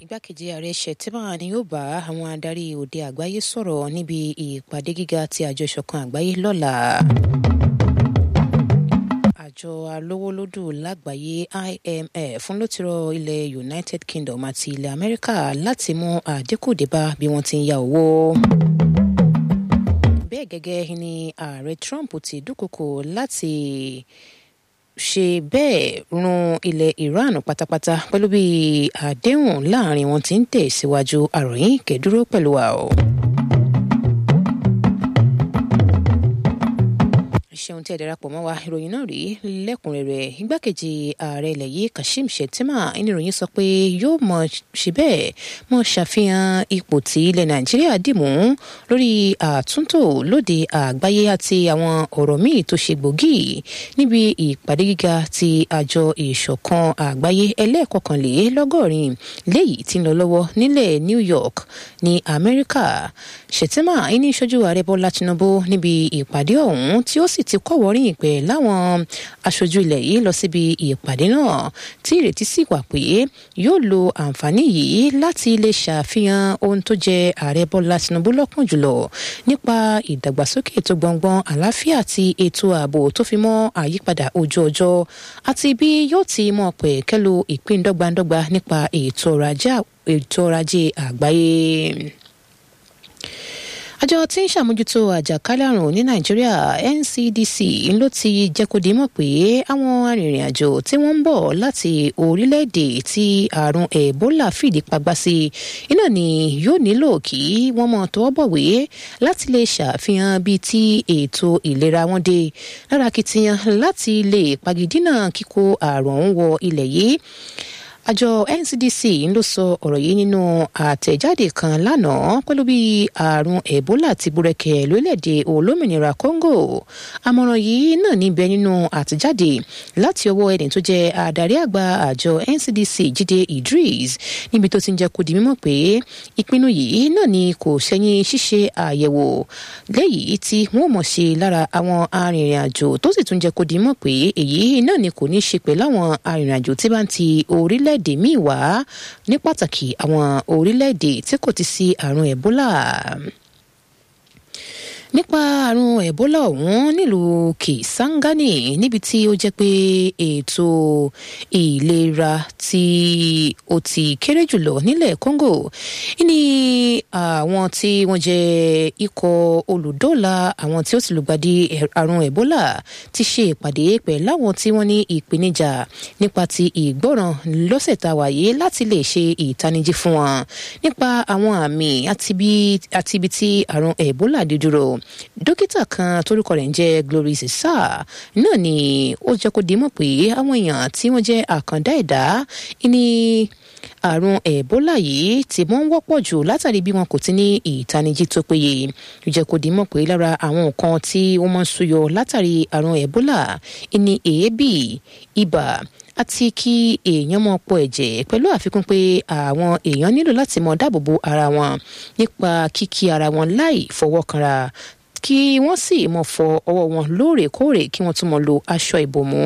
igbákejì ààrẹ shettima ni yóò bá àwọn adarí òde àgbáyé sọ̀rọ̀ níbi ìpàdé gíga ti àjọ ìṣọ̀kan àgbáyé lọ́la àjọ alówólódù lágbàáyé imf fún ló ti rọ ilẹ̀ united kingdom àti ilẹ̀ amẹ́ríkà láti mú àdínkù débá bí wọ́n ti ń ya owó. bẹ́ẹ̀ gẹ́gẹ́ ni ààrẹ trump ti dúnkokò láti ṣe bẹ́ẹ̀ run ilẹ̀ iran pátápátá pẹ̀lú bí àdéhùn láàrin wọn ti ń tẹ̀síwájú àròyìn kẹ́dúró pẹ̀lú wa o. ṣeun tí ẹ darapọ̀ mọ́ wa ìròyìn náà rí lẹ́kùnrẹ́rẹ́ igbákejì ààrẹ ilẹ̀ yìí kashim shettima ìníròyìn sọ pé yóò mọ ṣe bẹ́ẹ̀ mọ ṣàfihàn ipò tí ilẹ̀ nàìjíríà dìmú lórí àtúntò lóde àgbáyé àti àwọn ọ̀rọ̀ míì tó ṣe gbòógì níbi ìpàdé gíga ti àjọ ìṣọ̀kan àgbáyé ẹlẹ́ẹ̀kọkànlélọ́gọ́rin léyìí tí ń lọ lọ́wọ́ nílẹ̀ new york ní amẹ́ríkà shettima ìní ìṣojú ààrẹ bọ́lá tinubu níbi ìpàdé ọ̀hún tí ó sì ti kọ́wọ́rìn pẹ̀ láwọn aṣojú ilẹ̀ yìí lọ síbi ìpàdé náà tí ìrètí sì wà pé yóò lo àǹfààní yìí láti lè ṣàfihàn ohun tó jẹ ààrẹ bọ́lá tinubu lọ́kàn jùlọ nípa ìdàgbàsókè tó gbọ̀ngbọ̀n àlàáfíà àti ètò ààbò tó fi mọ́ àyípadà ojú ọjọ́ àti bí yóò ti mọ̀ pẹ̀ kẹ́lu ìpín dọ́gbandọ́gba nípa ètò ọrọ̀ ajé àgbáyé àjọ tí ń ṣàmójútó àjàkálẹ̀ àrùn ní nàìjíríà ncdc ló ti jẹ́ kó di mọ̀ pé àwọn arìnrìn-àjò tí wọ́n ń bọ̀ láti orílẹ̀-èdè tí àrùn ebola fìdí pagbá sí iná ni yóò nílò kí wọ́n mọ̀ tọwọ́ bọ̀wé láti lè ṣàfihàn bíi tí ètò ìlera wọn dé lára kìtìyàn láti lè pagidínà kíkó àrùn ọ̀hún wọ ilẹ̀ yìí àjọ ncdc ló sọ ọ̀rọ̀ yìí nínú àtẹ̀jáde kan lánàá pẹ̀lú bí àrùn ebola ti búrẹ́kẹ̀ lórílẹ̀‐èdè olómìnira congo àmọ̀ràn yìí náà níbẹ̀ nínú àtẹ̀jáde láti ọwọ́ ẹni tó jẹ́ adarí àgbà àjọ ncdc jíde idris níbi tó ti ń jẹ́ kó di mímọ̀ pé ìpinnu yìí náà ni kò ṣẹ́yìn ṣíṣe àyẹ̀wò léyìí tí wọ́n mọ̀ ṣe lára àwọn arìnrìn-àjò tó sì tún jẹ́ kó di mímọ̀ pé èyí náà ni kò ní ṣe pẹ̀lú àwọn arìnrìn-àjò tí bá ń ti orílẹ̀ orílẹ̀-èdè míì wá ní pàtàkì àwọn orílẹ̀-èdè tí kò ti sí àrùn ebola nípa àrùn ebola ọ̀hún nílùú kisangani níbi tí ó jẹ́ pé ètò ìlera tí ó ti kéré jùlọ nílẹ̀ congo ní àwọn tí wọ́n jẹ́ ikọ̀ olùdóòlà àwọn tí ó ti lùgbàdì àrùn ebola ti ṣe ìpàdé pẹ̀lú àwọn tí wọ́n ní ìpèníjà nípa ti ìgbọràn lọ́sẹ̀ tá a wáyé láti lè ṣe ìtanijí fún wọn nípa àwọn àmì àti ibi tí àrùn ebola dé dúró dókítà kan torúkọ rẹ̀ ń jẹ́ glory sisa náà ni ó jẹ́ kó dimọ̀ pé àwọn èèyàn tí wọ́n jẹ́ àkàndá ẹ̀dá ní àrùn ebola yìí ti mọ́ ń wọ́pọ̀ jù látàrí bí wọn kò ti ní ìtanijí tó péye ó jẹ́ kó dimọ̀ pé lára àwọn nǹkan tí wọ́n máa ń súyọ látàrí àrùn ebola ní èébì ibà àti kí èèyàn mọ pọ̀ ẹ̀jẹ̀ pẹ̀lú àfikún pé àwọn èèyàn nílò láti mọ dáàbòbo ara wọn nípa kíkí ara wọn láì fọwọ́ kanra kí wọ́n sì mọ̀ fọ ọwọ́ wọn lóòrèkóòrè kí wọ́n tún mọ̀ lo aṣọ ìbòmú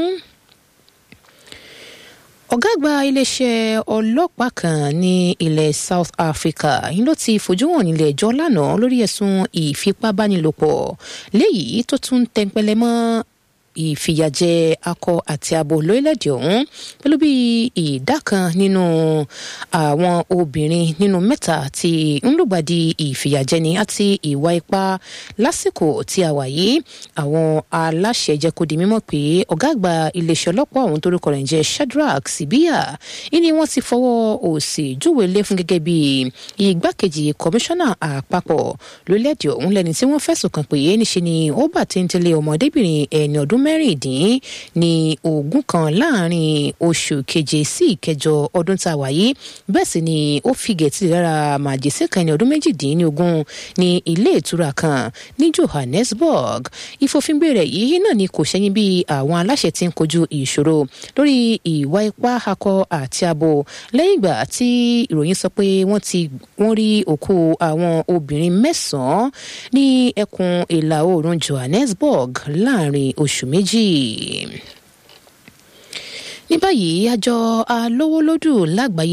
ọ̀gá àgbà iléeṣẹ́ ọlọ́pàá kan ní ilẹ̀ south africa yìí ló ti fojú hàn nílé ẹjọ́ lánàá lórí ẹ̀sùn ìfipábánilòpọ̀ léyìí tó tún tẹnpẹlẹ mọ́ ìfìyàjẹ akọ àti abo lórílẹ̀‐èdè ọ̀hún pẹ̀lú bí ìdá kan nínú àwọn obìnrin nínú mẹ́ta tí ń lùgbàdì ìfìyàjẹni àti ìwà ipá lásìkò tí a wà yìí àwọn aláṣẹ jẹ́ kó di mímọ̀ pé ọ̀gá àgbà iléeṣẹ́ ọlọ́pàá ọ̀hún torúkọ rẹ̀ ń jẹ́ shadrach sibiya ìní wọ́n ti fọwọ́ òsì júwèé lé fún gẹ́gẹ́ bí igbákejì kọmíṣánná àpapọ̀ lórílẹ̀‐èdè ọ̀hún lẹ́ni tí wọ́n fẹ̀sùn kàn pé níṣe ni ó bà téńtélé ọmọdébìnrin ẹni ọdún mẹ́rìndín ní ogún kan láàrin oṣù keje sí ìkẹjọ ọdún tá a wà yìí bẹ́ẹ̀ sì ni ó fi gẹ̀ẹ́tì lára màjèsí kan ní ọdún méjìdínlógún ní ilé ìtura kan ní johannesburg ìfòfingbé rẹ̀ yìí náà ni kò ṣẹ́yìn bí àwọn aláṣẹ ti ń kojú ìṣòro lórí ìwà ipá akọ àti abo lẹ́yìn ìgbà tí ìròyìn sọ pé wọ́n ti wọ́n rí òkú àwọn obìnrin mẹ́sàn-án ní ẹkùn ìlà oòrùn johannesburg láàrin oṣù méjì ní báyìí àjọ alówólódù lágbàáyé